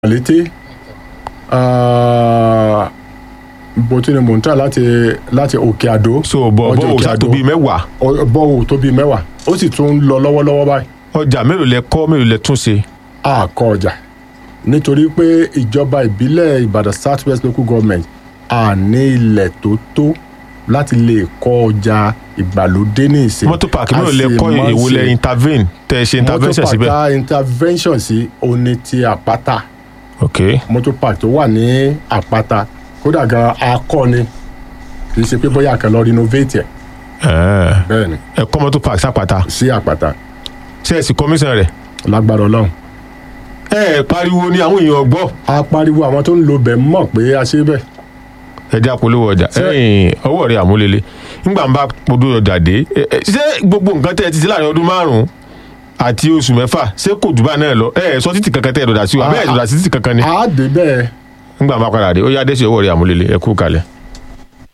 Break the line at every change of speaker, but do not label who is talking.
létí bó tí ni mò ń tà láti láti òkè àdó
so bọ̀
ọjà
bọ̀
Òkè
òṣà tó
Àdó.
bíi mẹ́wàá
Ọ- bọ́ọ̀ tó bíi mẹ́wàá ó sì tún ń lọ lọ́wọ́lọ́wọ́ báyìí
ọjà mélòó lẹ kọ́ mélòó lẹ tún ṣe
a kọ ọjà nítorí pé ìjọba ìbílẹ̀ Ìbàdàn South West Local Government a ní ilẹ̀ tó tó láti lè kọ́ ọjà ìgbàlódé ní ìsìn
mọ́tò park
A
mélòó lẹ
sì
kọ́
máa ń
èwo lẹ
ṣe-
intervene tẹ ẹ ṣe intervention
mọ́tò
síbẹ̀
park tá intervention sí oní ti àpáta
ok
mọ́tò park tó wà ní àpáta kódà gan akọni kì í ṣe pé bóyá kan lọ renovate ẹ̀
ẹ
bẹ́ẹ̀ ni
ẹ kọ́ mọ́tò park sápàtà
sí àpáta
ṣe ẹ sì commission rẹ̀
lágbára Ọlọ́run
ẹ ẹ pariwo ni àwọn èèyàn gbọ́
a pariwo àwọn tó ń lo bẹ̀ mọ̀ pé a ṣe bẹ́ẹ̀
ẹ jẹ́ àpolówó ọjà
Ṣé-
ẹ̀yìn ọwọ́ rẹ̀ àmúlélẹ̀ nígbà ń bá podó ọjà dé ẹ, ẹ, ṣé gbogbo nǹkan tẹ́ ẹ ti ṣe láàrin ọdún márùn-ún àti oṣù mẹ́fà ṣé kò jù bá náà lọ ẹ ẹ sọ títì kankan tẹ́ ẹ dọ̀dà sí wa bẹ́ẹ̀ dọ̀dà sí títì kankan ni
a dé bẹ́ẹ̀
nígbà ń bá padà dé ó yá dé sí ọwọ́ rẹ̀ àmúlélẹ̀ ẹ kú kalẹ̀.